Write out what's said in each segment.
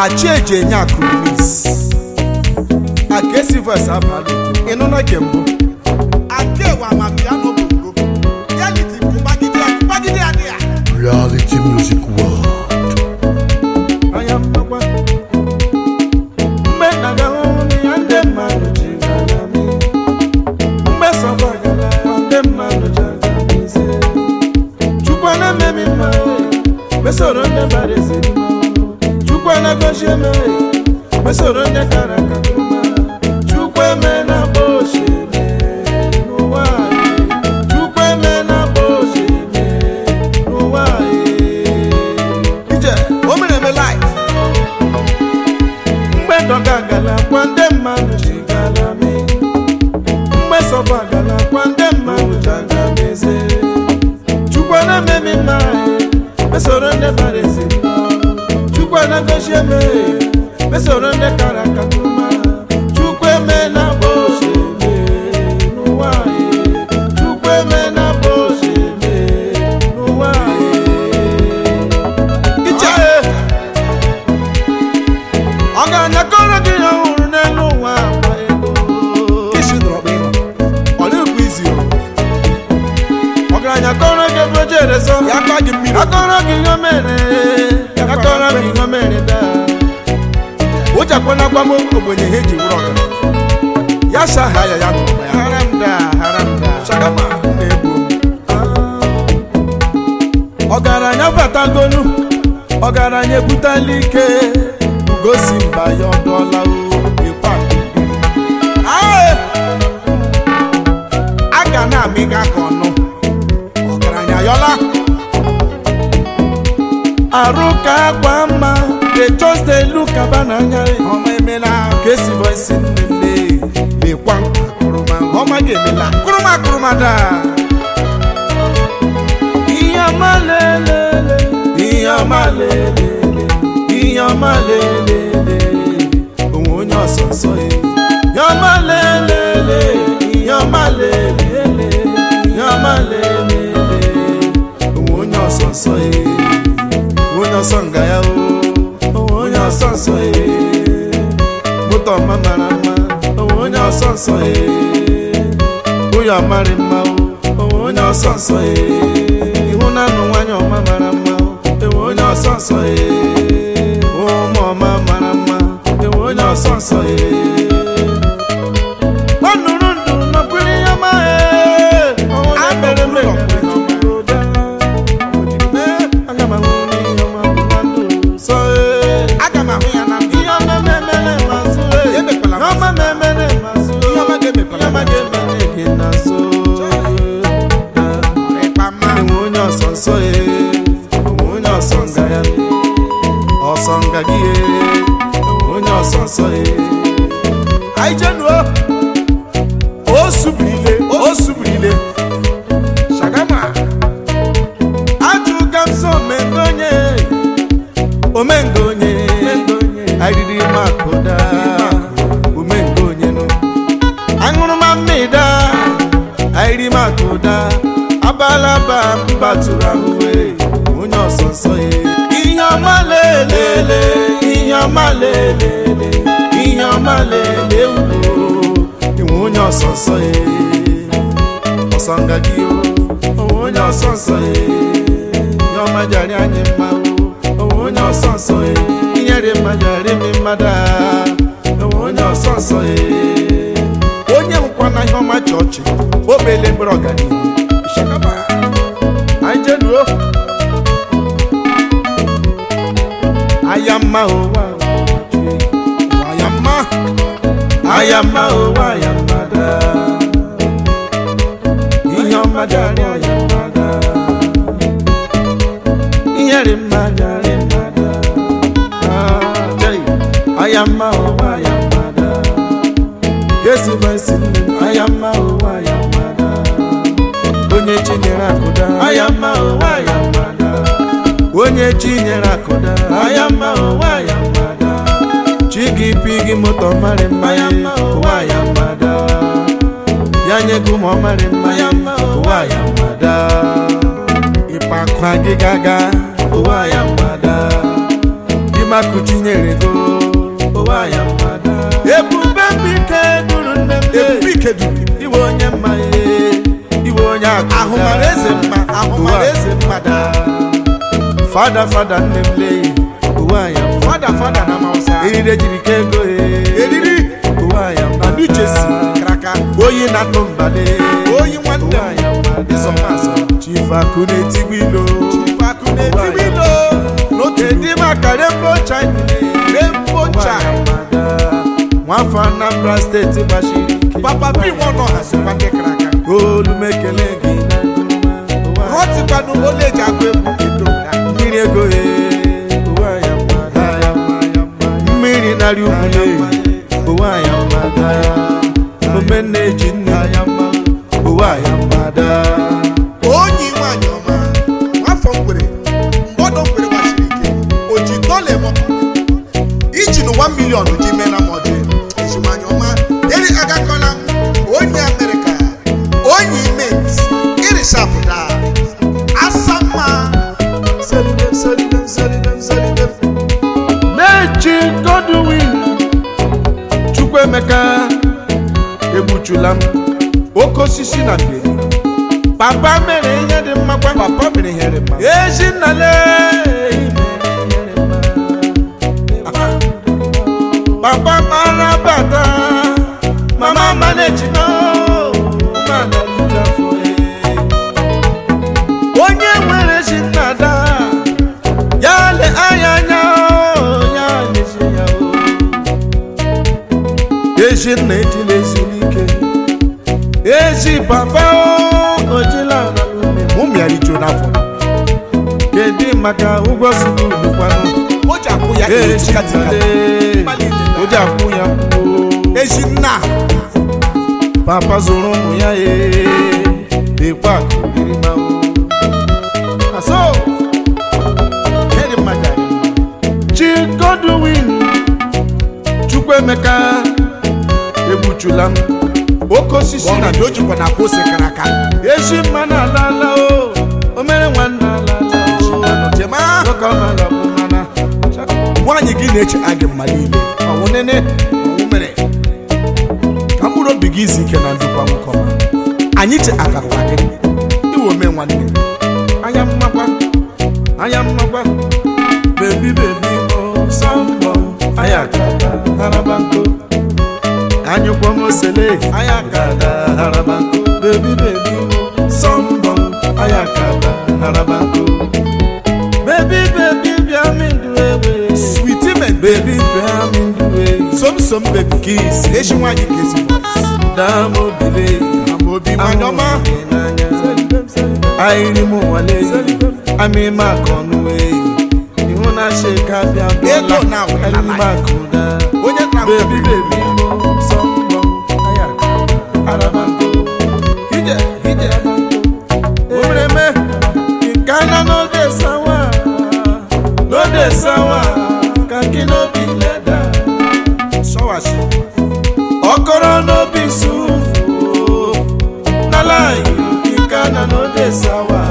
achieji enye akụmis akesi vs abalị ịnụna ke mbụ akewa ma piano bongo reality bụ gbagide gbagide adị ya Reality Music World. anya mmakwa mgbe na-aga hụrụ ya ndị mmadụ ji gara m mgbe sọba gara ya ndị mmadụ ji aga m ise chukwu na-ememi mma mesoro ndị bara eziri mma chukwu na-egosi eme mesoro ndị kara aka mma chukwu eme na agba ochie n'ụwa anyị chukwu eme na agba ochie n'ụwa anyị ije o mere eme life mgbe dọga gala kwa ndị mmadụ ji gala mi mgbe sọba gala kwa ndị mmadụ ji aga m eze chukwu na-ememi mma mesoro ndị bara ezi chukwu na-egosi eme mesoro ndị kara aka mma chukwu eme na agba ochie n'ụwa anyị chukwu eme na agba ochie n'ụwa anyị iche ọ ga-anyakọrọ gị ihe ọhụrụ n'elu ụwa agba ego kishi dọrọ ịnọ ọ dịghịkwa izi o ọgaranya kọrọ gị ebe oje ereso ya akpa gị mmiri akọrọ gị ihe o mere akọrọ gị ihe o mere daa ụjakwana gwa m ogbenye ha eji wụrụ ọgaranya ya shaha ya ya nụrụ ya haram daa haram daa shagama na-egbu ọgaranya batagolu ọgaranya ebutela ike gosi mba ya ọdụọla ikwa a ga na-amịga ka ọnụ ọgaranya yọla arụ ka akwa mma they just dey look aba n'anya ọma emela ka esi voice nnenne lekwa akụrụma ọma ga-emela akụrụma akụrụma daa ihe ọma lelele ihe ọma lelele ihe ọma lelele onwe onye ọsọ nsọ ya ihe ọma lelele ihe ọma lelele ihe ọma lelele onwe onye ọsọ nsọ ya onye ọsọ nga ya o onwe onye ọsọ nsọ ya moto ọma mara mma onwe onye ọsọ nsọ ya ụyọ marị mma o onwe onye ọsọ nsọ ya ihu na anụ nwanyị ọma mara mma o enwe onye ọsọ nsọ ya ụmụ ọma mara mma enwe onye ọsọ nsọ ya ọ nụrụ ndụ nọkwiri ya ma A mere nọkwuru mere aga m ahụ n'ihe ọma bụ na ndụ sọ ee aga m ahụ ya na ndụ ihe ọma memere mazụ ee Emekwala ihe ọma memere mazụ Ihe ọma ga-emekwala ihe ọma ga-emere gị na nso ịkpa mma enwe onye ọsọ nsọ ya enwe onye ọsọ nga ya ọsọ nga gị ya enwe onye ọsọ nsọ ya anyị jenuo o subirile o subirile shagama ajụga m so omengo onye omengo onye arịrị makụda omengo onye nụ aṅụrụma mmịda arịrị makụda abalaba mbatụrụ ahụwe onye ọsọ nsọ ya ihe ọma lelele ihe ọma lelele ihe ọma lele ugbo enwe onye ọsọ nsọ ya ọsọ nga gị o onwe onye ọsọ nsọ ya ihe ọma jari anyị mma o onwe onye ọsọ nsọ ya inyere mma jari mi mmadụ a onwe onye ọsọ nsọ ya onye nkwana ihe ọma chọọchị obele mgbere ọganihu shagama anyị jenuo aya mma ụwa waya mma aya mma ụwa aya mma daa ihe ọma jari aya mma daa inyere mma jari mma daa Ah, jai. aya mma ụwa aya mma daa kesi voice nne m aya mma ụwa aya mma daa onye chinyere akụda aya mma ụwa aya mma daa onye chinyere akụda aya mma ụwa aya mma daa chi gị pi gị moto marị mma ya ụwa ya mma daa ya nye gị ụmụ ọmarị mma ya ụwa ya mma daa ịkpa akwa gị gaga ụwa ya mma daa chimakụ chinyere go ụwa ya mmadụ ebube mbike duru nne m ebube ike duru iwe onye mma ihe iwe onye akụ ahụ mara eze mma ahụ mara eze mma daa fada fada nne m lee ụwa ya mma fada fada na mausa eriri ejiri ka ego he eriri ụwa ya mma na new jersey kraka oyi na-atụ mbale oyi nwanne ụwa ya mma ịzọmazọ chifakụ na-etigbu ilo chipakụ na-etibi ilo n'otu Kedu maka Rainbow China? Rainbow China. nwafọ Anambra steeti gbachiri ike. papa bi nwa nọ ha sokwa ndị kraka olu m ekele gị na ngụma. rọtikwanụ ole eji agụ egwu edo ya mmiri ego ye ụwa ya mma, ya mma, ya mma. mmiri narị ugwule ụwa ya mma daa. ome na-eji nne ya mma ụwa ya mma daa. onyi nwanyị ọma nwafọ mgbere mgbọdọ mgbere gbachiri ike o ji dọla eme iji nụ 1 milion ji mee na mọdụ eji nwanyị ọma eri agakọla onye amerịka onye imet irishapụta asamma selidem selidem selidem selidem na-eji Godwin Chukwuemeka egbuchula m oke osisi na mgbede papa mere ihe dị mma kwa papa mere ihe dị mma ezinnale papa mara bata mama maneji no mana lujafo onye nwere ezinnada ya le anya anya o, ya lezi ya o ezinna ejila ezulike ezi papa o ojila analume mụ mịara ijo n'afọ kedu maka ụgwọ sukulu kwanụ o ji akwụ ya ihe tikatika o ji akwụ ya kwuo ezi nna papa zụrụ ụmụ ya ee ekwe akụ dịrị ma o aso ihe dị mma jari mma chi Godwin Chukwuemeka egbuchula m oke osisi ọ na na o jikwa na akwa ose kara aka ezi mma na alala o o mere nwanne alala o jema nwoke ọmala bụ mana nwaanyị gị na-eche agị mma niile ọwụ nene ọnwụ mere ka mkpụrụ obi gị izu ike na ndụkwa nwoke ọma anyị che akakwa gị iwe ome nwanne anya mmakwa anya mmakwa bebi bebi mo sọmbọ anya kada haraba nko anyụkwa m osele anya kada haraba nko bebi bebi mo sọmbọ anya kada haraba nko bebi bebi bịa mi ndụ ewe switi men bebi bịa mi ndụ ewe somsom bebi kisi eji nwaanyị ka ezi daa m obile ama obi nwaanyị ọma ayiri m nwale ami maka ọnụ eyi ihu na sheka bịa Ego na awela ayiri maka ụda onye nna m bebi bebi mo sọmbọ aya araba nko ije ije omereme nkana n'oge sawa n'oge sawa kaki n'obi leda sọwachi ọkọrọ n'obi sufu n'ala nkana n'oge sawa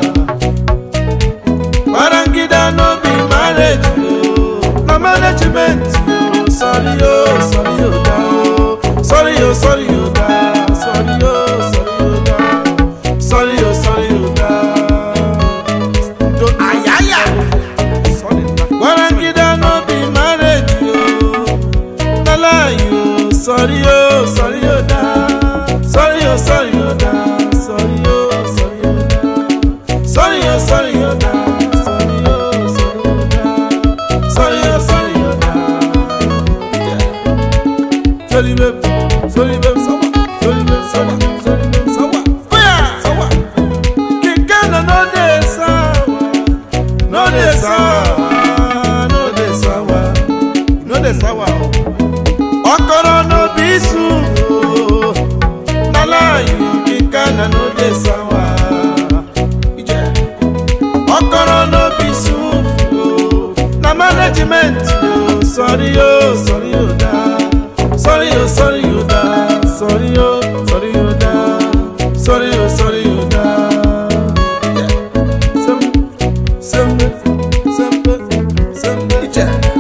marangida n'obi marriage o na management o sorry o sorry o da o sorry o sorry o da sorry o sorry o da sorry o sorry o da ndo ayaya marangida n'obi marriage o n'ala o sorry o sorry o da sorry o sorry o da sorry o sorry o da sorry o sorry o da sorry o sorry o da sorry o sorry o da sorry babe sorry babe sawa sorry babe sawa sorry babe sawa oya sawa kinkana no dey sawa no dey sawa no dey sawa no dey sawa o ọkọrọ n'obi isu o n'ala iwu kinkana no dey sawa ije ọkọrọ n'obi isu o na management o sọrí o sọrí o da sọrí o sọrí o da sọrí o sọrí o da sọrí o sọrí o da. Ije. Sembe, sembe, sembe, sembe. Ije.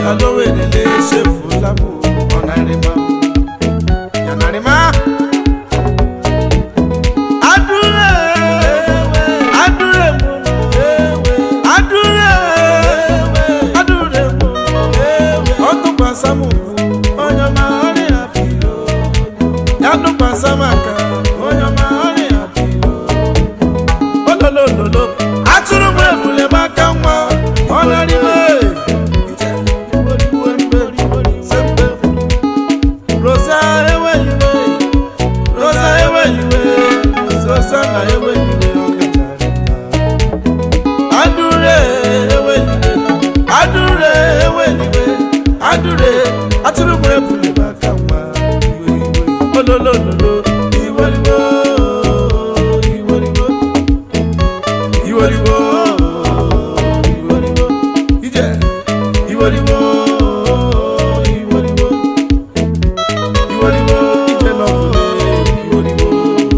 ya lowerele echefula m ọnarịma yanarịma adúré adúré mu adúré adúré mu ọdún pasamu onye ọma ọrịa apilo yadún pasamaka onye ọma ọrịa apilo ololololo atụrụ m ebule m aka nwa ọ narịme rosa eweliwe rosa eweliwe rosa na eweliwe adure eweliwe adure eweliwe adure atụrụ m ebule m aka nwa ololololo iweliwe iweliwe iweliwe iweliwe ije iweliwe iweliwe iweliwe ije lọfule iweliwe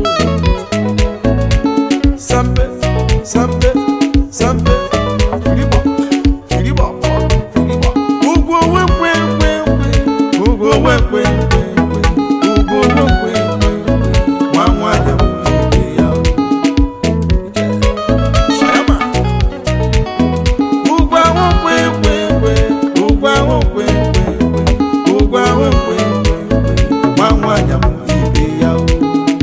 sampe sampe sampe firibo firibo firibo ugwu owe kwe kwe kwe ugwu owe kwe kwe kwe ugwu owe kwe kwe kwe nwa nwanyị m ibe ya o. Shayama. Ugwu ahụ kwe kwe kwe ugwu ahụ kwe kwe kwe ugwu ahụ kwe kwe kwe nwa nwanyị m ibe ya o.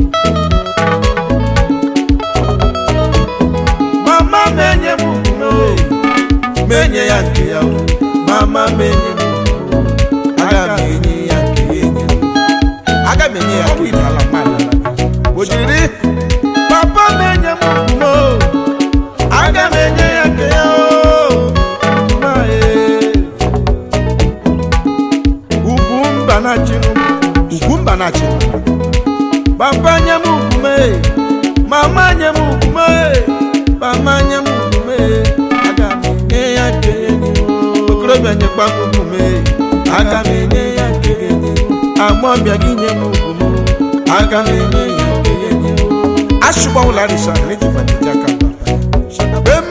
mama menye m ugwu menye ya nke ya o mama menye m ugwu aga m enye ya nke ya enye m aga m enye ya nke ya ala mmadụ o jiri papa menye m ugwu aga m enye ya nke ya o Ma, ee. ugwu mba na chinụ ugwu mba na chinụ papa nye m ugwu mee mama nye m ugwu mee mama nye m ugwu mee aga m enye ya nke ya enye m okorobịa nyekwa m ugwu mee aga m enye ya nke ya enye m agbọbịa gị nye m ugwu m aga m enye ya nke ya enye m ashụgbanwụla rịsha n'ejifanyeji aka mba be m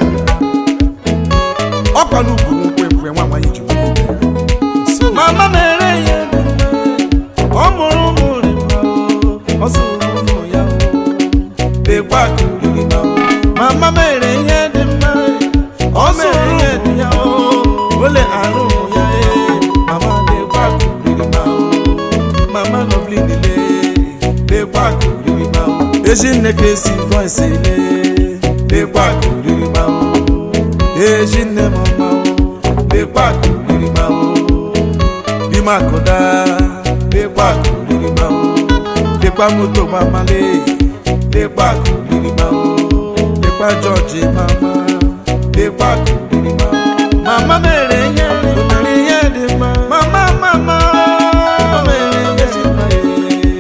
ọkwa n'ugwu nkwụ ekwe nwa nwaanyị ji nwere ibe ya mama mere ya dị mma ọ mụrụ ụmụ rịma ọ zụrụ ụmụ ya o lekwa ka oriri ma o mama mere ihe dị mma ọ mere ihe dị ya o ole arụ ya e mama lekwa ka oriri ma o mama lovely nile lekwa ka oriri ma o ezi nne ka esi voice ele lekwa ka oriri ma o ezi nne m ọma o lekwa ka oriri ma o bímọ àkọ́dá lépa kò rírí máa ó lépa mọ́tò máma lé lépa kò rírí máa ó lépa jọ́ọ̀jì máma lépa kò rírí máa ó. màmá mẹ́rẹ̀ yẹn obìnrin yẹn dì má. màmá màmá mẹ́rẹ̀ yẹn dì má yé.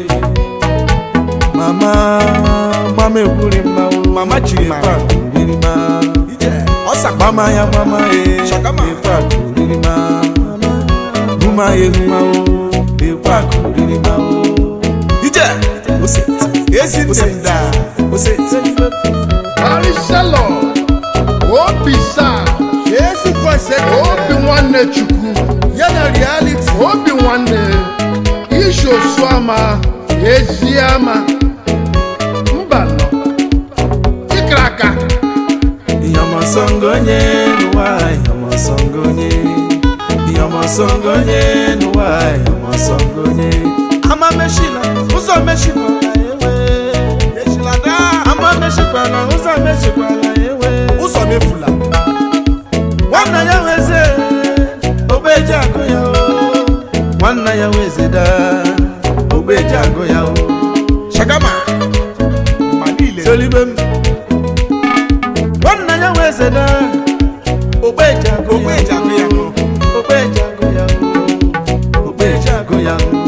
màmá gbàmé wúri má ó. màmá jìrì má lépa kò rírí má. màmá ya màmá yé lépa kò rírí má huma ye huma o ekwa kuriri ma o. ije ose ezi nne m da ose Maricello, obi saa, ezi voice obi nwanne Chukwu, ya na reality obi nwanne, ishi osu ama, ezi ama, mba nọ, ịkara aka, iyamasongonye n'ụwa iyamasongonye iyamasongonye n'ụwa iyamasongonye ama meshila ụzọ meshikwala ewe eshilada ama meshikwala ụzọ meshikwala ewe ụzọ mefula nwanna ya weze ogbeji agụ ya o nwanna ya weze da ogbeji agụ ya o shagama ma niile solibe m nwanna ya weze da ogbeji agụ ogbe eji agụ ya nụ ogbeji agụ ya o ogbeji agụ ya o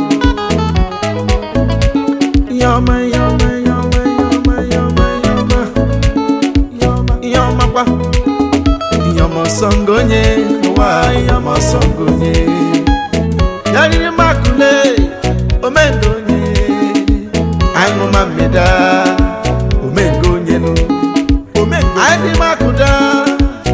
ihe ọma ihe ọma ihe ọma ihe ọma ihe ọma ihe ọma ihe ọma ihe ọma kwa ihe ọma ọsọngonye n'ụwa ihe ọma ọsọngonye ya riri makule omendonye aṅụma mmeda omengo onye nụ omengo anyị dị makụda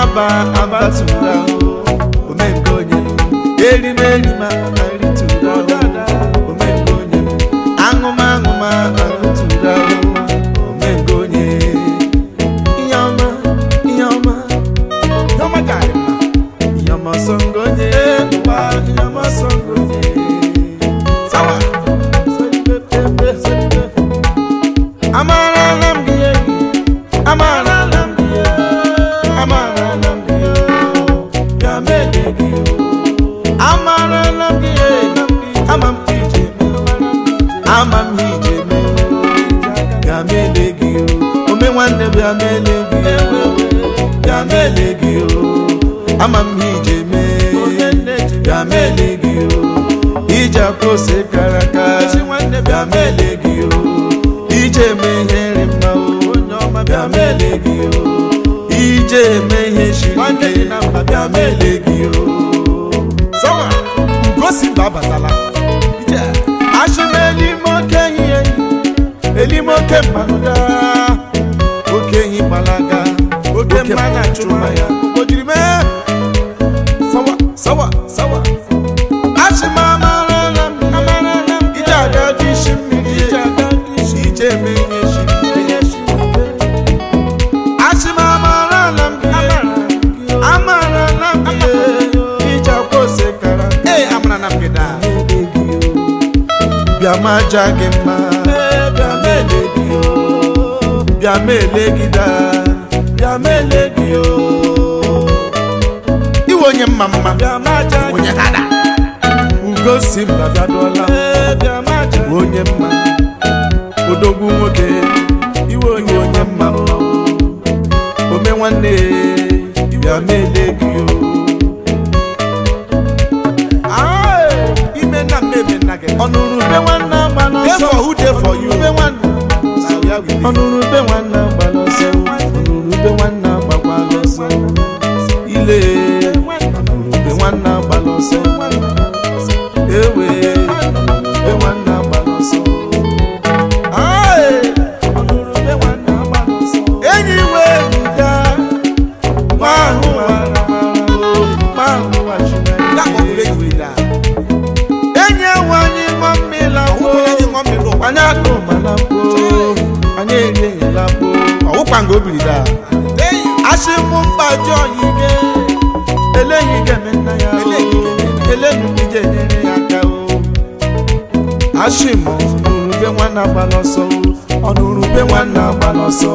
ọba abatụra omenke onye erime erima aritụra omenke onye aṅụma aṅụma aritụra omenke onye ihe ọma ihe ọma ihe ọma garị mma ihe ọma ọsọ ngonye ụwa ihe ọma ọsọ ngonye sawa solibepepe solibepe amarala m gị enyi amarala m gị amarala m gị ya mele gị amarala m gị ama m ka ije ama m ije me ya mele gị ome nwanne m ya mele gị ya mele gị ama m ije me ya mele gị ije akpọse kara aka bịa mele gị ije eme ihe nri mma onye ọma bịa mele gị ije eme ihe shiri ike bịa mele gị sawa ugosi mba abatala ashịma elime oke ehihie elime oke mmanụda oke ehi gbalaga oke mma na-achụ ya o jiri mee sawa sawa sawa ashịma amarala m amarala m ije aga dị isi mmiri ije aga dị isi ije eme ihe shiri ike ashịma amarala m gị amarala m gị ije akwa ose kara ee amarala m gị daa bịa ma aja gị mma bịa mele gị o bịa mele gị daa bịa mele gị o iwe onye mma mma bịa ma aja gị onye dada ugosi m bịadụọla onye mma odogwu nwoke iwe onye onye mma mma ome nwanne bịa mele gị o ime nna mmemme nna gị ọnụrụ be nwanne agba n'ọsọ who dey for you be nwanne ọnụrụ be nwanne agba n'ọsọ ọnụrụ be nwanne agbakwa n'ọsọ ile ọnụrụ be nwanne agba n'ọsọ ewe be nwanne agba n'ọsọ ọnụrụ be nwanne agba n'ọsọ enyi wee ga nwa ahụ wara nwa ahụ wachiri enyi ewu anyị ṅụọ mmiri lakpo anyị akụ mana kpo anyị eri enyela kpo ọwụkwa nga o biri daa asị mụ mkpaji oyige eleghị ga-eme nna ya eleghị ije nyere ya aka o asị m ọnụrube nwanne agba n'ọsọ ọnụrube nwanne agba n'ọsọ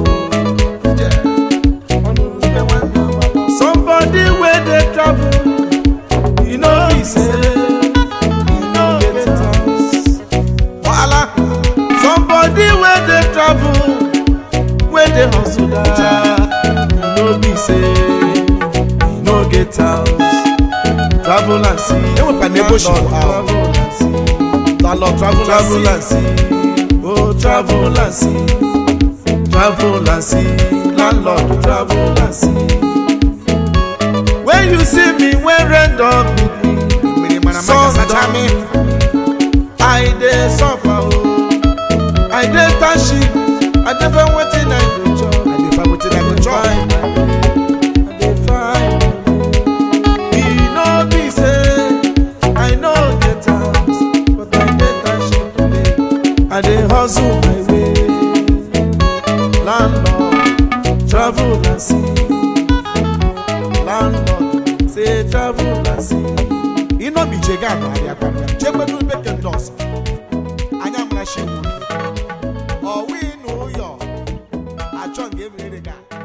somebody wey dey travel you know be say you no get house wahala somebody wey dey travel wey dey hustle da you no be say you no get house travel and see Enwekwa na ebe o si Landlord, bụ ahụ. travel and see landlord travel travel and see oh travel and see travel and see landlord travel and see when you see me when rain don beat me mmiri mara maka sun sacha don mi i dey suffer o i dey township i dey find wetin i go chop i dey find wetin i go chop find my way i dey find my way e no be say i no get house but i dey township today i dey hustle my way landlord travel and see landlord say travel and see. ịnọ bụ ije ga anọ arịa kwana chekwedu bekee ndị ọzọ anya mara shi nwoke ọwụ ịnụ ụyọ achọ nga emerere ga